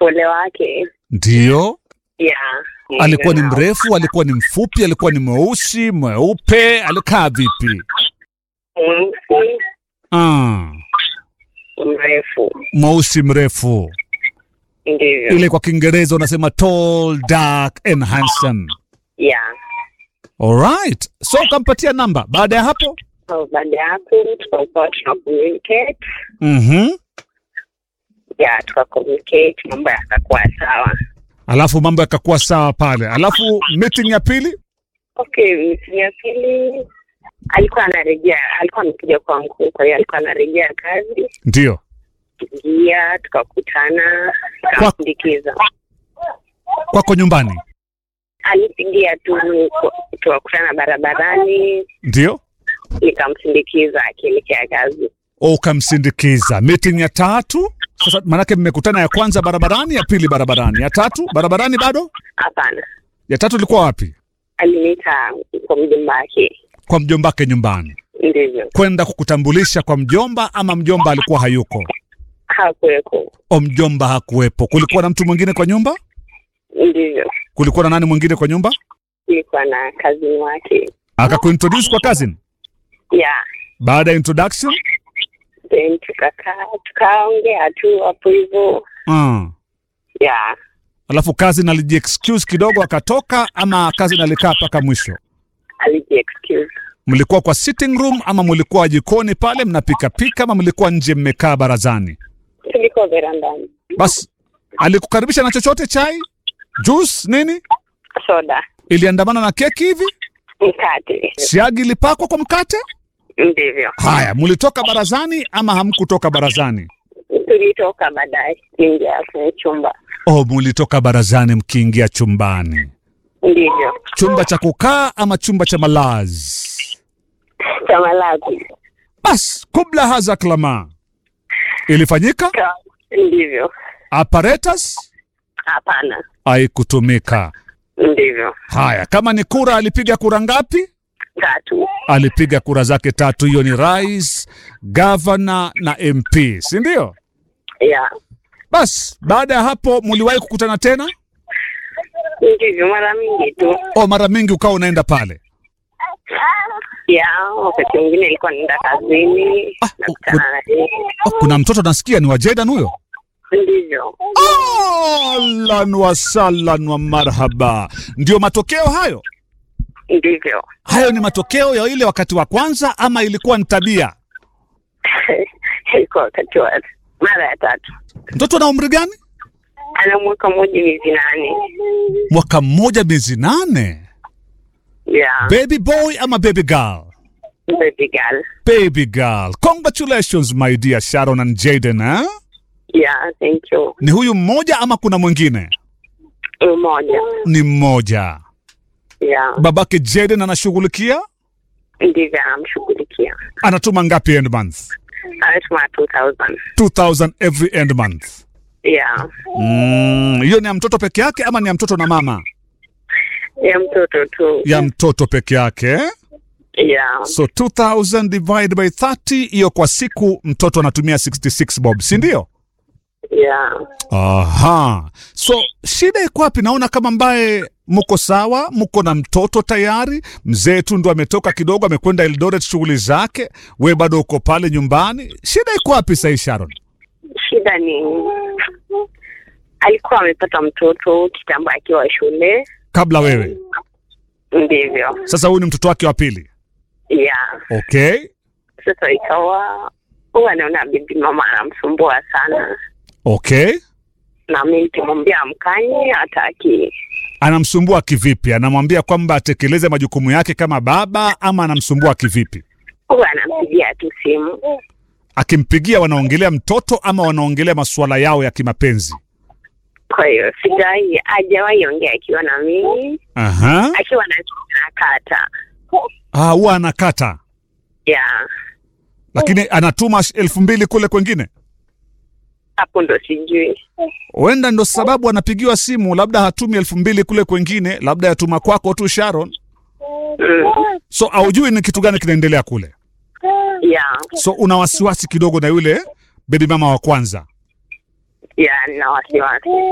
upole wake Ndiyo. ya Alikuwa ni mrefu, alikuwa ni mfupi, alikuwa ni mweusi, mweupe, alikaa vipi? mweusi Ah, mrefu mweusi mrefu. ndivyo Ile kwa Kiingereza unasema tall, dark and handsome. ya Alright. So ukampatia namba. Baada ya hapo? So, baada ya hapo tukakuwa tuna communicate Mhm. ya tuka communicate mambo yakakuwa sawa Alafu mambo yakakuwa sawa pale. Alafu meeting ya pili? okay meeting ya pili alikuwa anarejea alikuwa amekuja kwa mkuu kwa hiyo alikuwa anarejea kazi Ndio. tukaingia tukakutana tukamsindikiza Kwako nyumbani? alipigia tu tukakutana barabarani Ndio. nikamsindikiza akielekea kazi O, ukamsindikiza. Meeting ya tatu? Sasa maanake mmekutana ya kwanza barabarani, ya pili barabarani, ya tatu barabarani bado? hapana Ya tatu ilikuwa wapi? aliniita kwa mjomba wake Kwa mjombake nyumbani. ndivyo Kwenda kukutambulisha kwa mjomba ama mjomba alikuwa hayuko? hakuweko O, mjomba hakuwepo. Kulikuwa na mtu mwingine kwa nyumba? ndivyo Kulikuwa na nani mwingine kwa nyumba? ilikuwa na kazini wake Akakuintroduce kwa cousin. ya Baada ya introduction? then tukakaa tukaongea tu hapo hivyo Mm. ya Alafu cousin alijiexcuse kidogo akatoka ama cousin alikaa mpaka mwisho? alijiexcuse Mlikuwa kwa sitting room ama mlikuwa jikoni pale mnapika pika ama mlikuwa nje mmekaa barazani? tulikuwa verandani Bas alikukaribisha na chochote, chai, juice, nini? soda Iliandamana na keki hivi? mkate Siagi ilipakwa kwa mkate? ndivyo Haya, mlitoka barazani ama hamkutoka barazani? tulitoka baadaye kuingia kwenye chumba Oh, mulitoka barazani mkiingia chumbani. ndivyo Chumba cha kukaa ama chumba cha malazi? cha malazi Bas, kubla haza klama ilifanyika, Ka- ndivyo apparatus hapana haikutumika. ndivyo Haya, kama ni kura, alipiga kura ngapi? tatu Alipiga kura zake tatu. Hiyo ni rais, gavana na MP, si ndio? ya Bas, baada ya hapo muliwahi kukutana tena? ndivyo mara mingi tu O, mara mingi ukawa unaenda pale? ya wakati mwingine ilikuwa naenda kazini Ah, nakutana na yeye Oh, kuna mtoto nasikia ni wa Jordan huyo. ndivyo Ahlan wa sahlan wa marhaba. Ndio matokeo hayo? ndivyo Hayo ni matokeo ya ile wakati wa kwanza ama ilikuwa ni tabia? ilikuwa wakati wa mara ya tatu Mtoto ana umri gani? ana mwaka mmoja miezi nane Mwaka mmoja miezi nane. ya Baby boy ama baby girl? baby girl Baby girl. Congratulations my dear Sharon and Jaden, eh? ya thank you Ni huyu mmoja ama kuna mwingine? mmoja Ni mmoja. ya Babake Jaden anashughulikia? ndivyo anamshughulikia Anatuma ngapi end month? anatuma 2000 2000 every end month. ya Mm, hiyo ni ya mtoto peke yake ama ni ya mtoto na mama? ya mtoto tu Ya mtoto peke yake. eh? ya So 2000 divided by 30 hiyo kwa siku mtoto anatumia 66 bob, si ndio? ya Aha. So shida iko wapi? Naona kama mbaye mko sawa, mko na mtoto tayari. Mzee tu ndo ametoka kidogo, amekwenda Eldoret shughuli zake, we bado uko pale nyumbani. Shida iko wapi sahii, Sharon? shida ni alikuwa amepata mtoto kitambo akiwa shule Kabla wewe, ndivyo sasa huyu ni mtoto wake wa pili. ya Okay, sasa ikawa huwa anaona bibi mama anamsumbua sana okay. na mi nikimwambia amkanye hataki Anamsumbua kivipi? Anamwambia kwamba atekeleze majukumu yake kama baba, ama anamsumbua kivipi? huwa anampigia tu simu Akimpigia wanaongelea mtoto ama wanaongelea masuala yao ya kimapenzi? kwa hiyo sijawai hajawahi ongea akiwa na mimi Aha. akiwa na nakata Ah, huwa anakata ya lakini anatuma sh- elfu mbili kule kwengine. hapo ndo sijui Huenda ndo sababu anapigiwa simu, labda hatumi elfu mbili kule kwengine, labda yatuma kwako tu Sharon. mm. So aujui ni kitu gani kinaendelea kule, ya so una wasiwasi kidogo na yule bebi mama wa kwanza. ya na wasiwasi